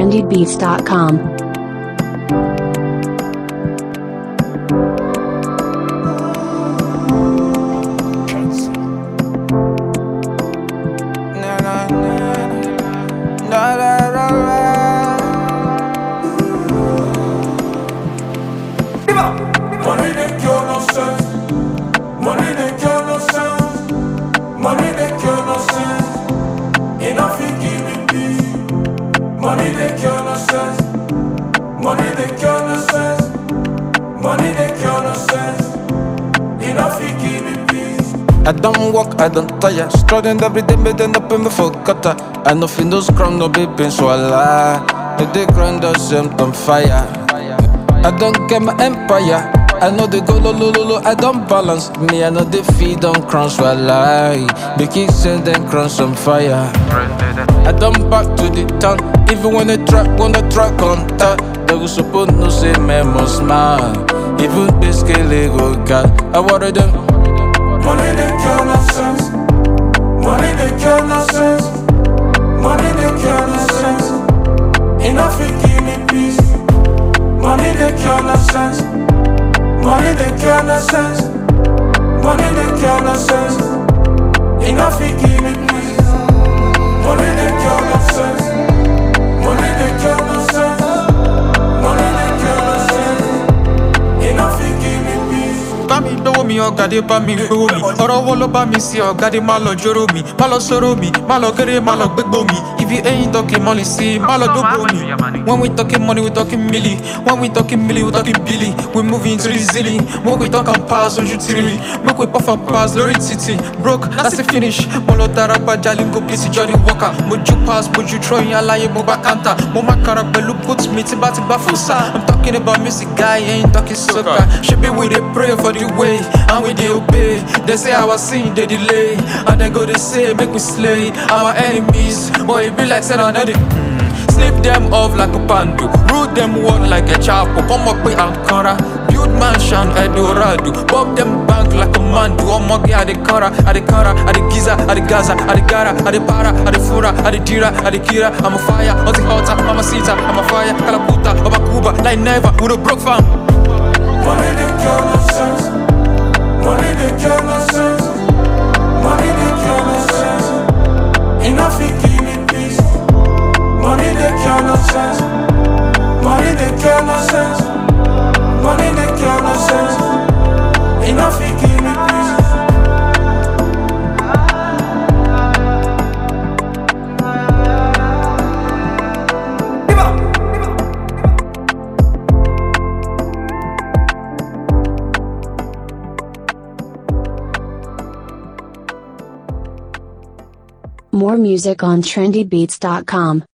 trendybeats.com. Na, na, na, na, la, la, la. Money they cure no sense. Money they cure no sense. Money they cure no sense. Enough you give me peace. Money they cure no sense. Money they cure no sense. Money they cure no sense. Enough you give me peace. I don't walk, I don't tire. Struggling every day, made end up in me for gutter. I know fin no scrum, no baby, so I lie. The day grind us them on fire. I don't get my empire. I know they go low, low, low, low. I don't balance. Me, I know they feed on crumbs, so I lie. They keep sending crumbs on fire. I done back to the town. Even when the track, when the track on top, they was supposed to say, man, must smile. Even this go God. I water them. Money they cure no sense. Money they cure no sense. Money they cure no sense. Enough you give me peace. Money they cure no sense. Money they cure no sense. Money they cure no sense. Enough you give me peace. Money they cure no sense. Money they cure no sense. Money they cure no sense. Enough you give me peace. bá mi gbówó mi ọ̀gádé bá mi gbówó mi ọ̀rọ̀ wo ló bá mi sí ọ̀gádé má lọ jóró mi má lọ sọ̀rọ̀ mi má lọ kéré má lọ gbégbó mi if you ain't talking money sí má lọ dógbó mi when we talking money we talking milli when we talking milli we talking billy we moving to the zilly make we talk and pass ojú tìrì make we puff and pass lórí títì broke that's the finish mo lọ tara gbajà lingo please johnny walker mo ju pass mo ju trọyìn aláyé mo bá kanta mo má kara pẹ̀lú boot mi tí bá ti gbà fún sáà i'm talking about music guy ain't talking soccer ṣebi we dey pray for the way and we dey obey they say our sin dey delay and they go dey say make we slay our enemies but e be like say na no dey. Slip them off like a pandu, root them one like a chapo. Come up with Ankara, build mansion Eldorado, bob them bank like a mandu. I'm up at the Kara, at the Kara, at the Giza, at the Gaza, at the Gara, at the Para, at the Fura, at the Dira, at the Kira. I'm a fire, on the altar, I'm a Sita, I'm a fire, Kalaputa, I'm a Cuba, like never, with a broke fam. Money they cure no sense. Money they cure no sense. Money they cure no sense. Enough you give me peace. Money they cure no sense. Money they cure no sense. Money they cure no sense. Enough you give me peace. More music on trendybeats.com.